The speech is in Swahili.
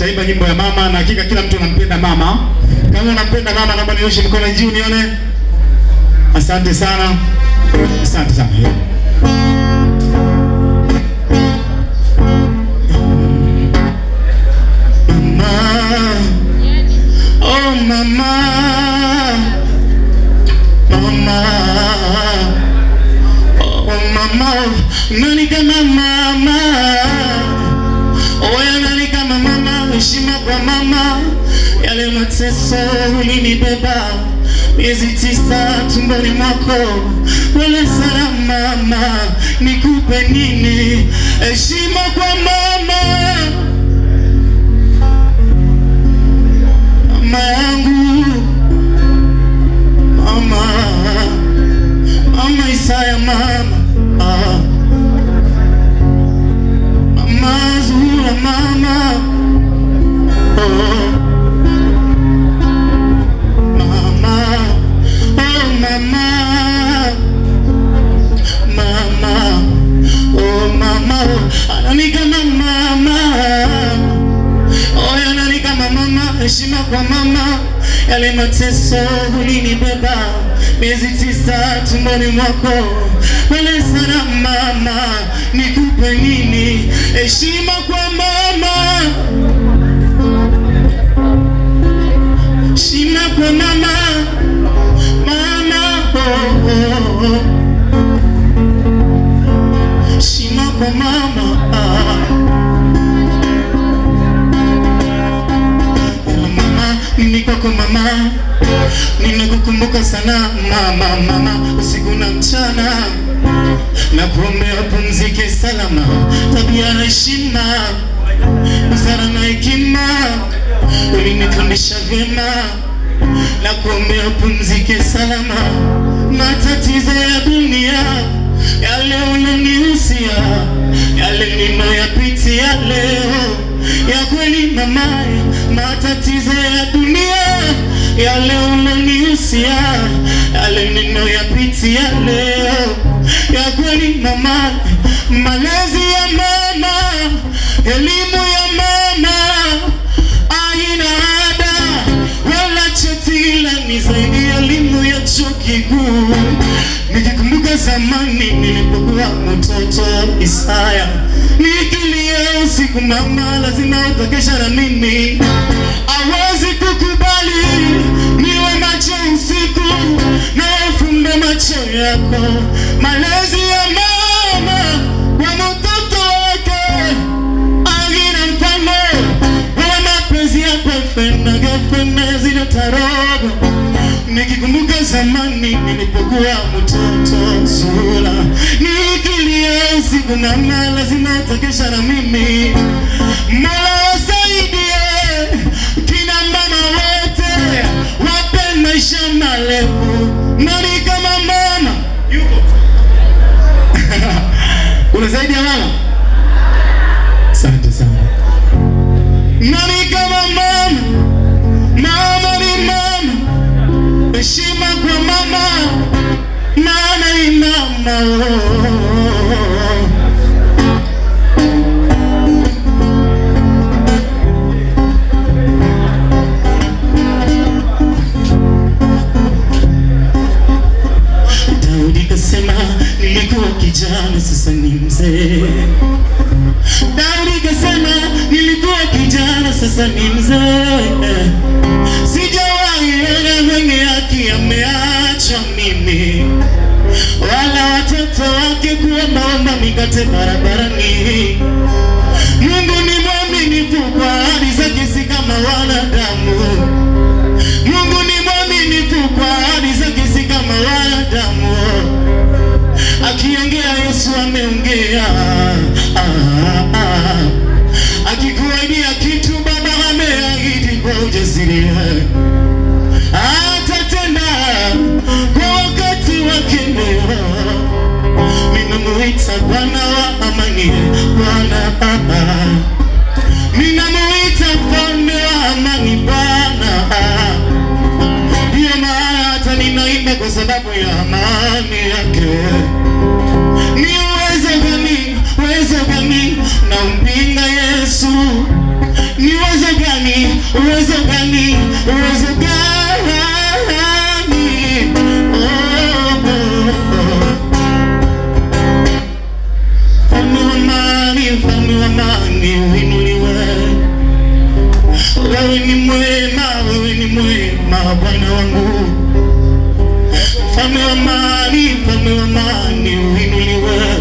tutaimba nyimbo ya mama na hakika kila mtu anampenda mama. Kama unampenda mama, naomba nioshe mkono juu nione. Asante sana, asante sana. Mama, oh mama, mama, oh mama, nani kama mama? Oya nani kama mama? Heshima kwa mama, yale mateso ulinibeba miezi tisa tumboni mwako, wala sana mama, nikupe nini? Heshima kwa mama mama yangu mama mama Isaya mama ah. mama Zura mama oh. mama oh mama mama oh mama oh. anani kama mama Oya nani kama mama, heshima kwa mama, yale mateso ulinibeba miezi tisa tumboni mwako, wale sana mama, nikupe nini? Heshima kwa mama, heshima kwa mama, mama, oh, oh, oh. heshima kwa mama ah. mama, mimi kwako mama, nimekukumbuka sana mama, mama, usiku na mchana, na kuombea pumzike salama, tabia na heshima, busara na hekima, ulinifundisha vyema, na kuombea pumzike salama, matatizo ya dunia yale ulonihusia, yale ninayoyapitia leo ya kweli mama, matatizo ya dunia yale ulonihusia, yale ninayoyapitia leo ya kweli mama, malezi ya mama, elimu ya mama aina ada wala cheti, ila ni zaidi ya elimu ya chuo kikuu. Nikikumbuka zamani nilipokuwa mtoto Isaya, nikilia usiku, mama lazima utakesha na mimi, awezi kukubali niwe macho usiku na ufumbe macho yako. Malezi ya mama kwa mtoto wake agina mfano wala mapenzi ya boyfriend na girlfriend na zile tarogo nikikumbuka zamani nilipokuwa mtoto Zula, nikilia usiku, mama lazima utakesha na mimi. Mola wasaidie kina mama wote, wape maisha marefu. Nani kama mama yuko? Kuna zaidi ya mama? Asante sana. Nani kama mama? Mama ni mama heshima kwa mama, mama ni mama. oh. Daudi kasema nilikuwa kijana, sasa ni mzee. Daudi kasema nilikuwa kijana, sasa ni mzee. Sijawahi ona mwenye haki ameachwa mimi, wala watoto wake kuombaomba mikate barabarani. Mungu ni mwaminifu kwa ahadi zake, si kama wanadamu. Mungu ni mwaminifu kwa ahadi zake, si kama wanadamu. Akiongea Yesu ameongea, ah, ah. akikuaidia kitu Baba ameahidi kwa ujasiri atatenda kwa wakati wake. Leo ninamuita Bwana wa amani, Bwana ah, ninamuita mfalme wa amani, Bwana ah. Ndiyo maana hata ninaimba kwa sababu ya amani yake. Ni uwezo gani, uwezo gani na umpinga Yesu? Ni uwezo mfalme wa amani, mfalme wa amani uinuliwe.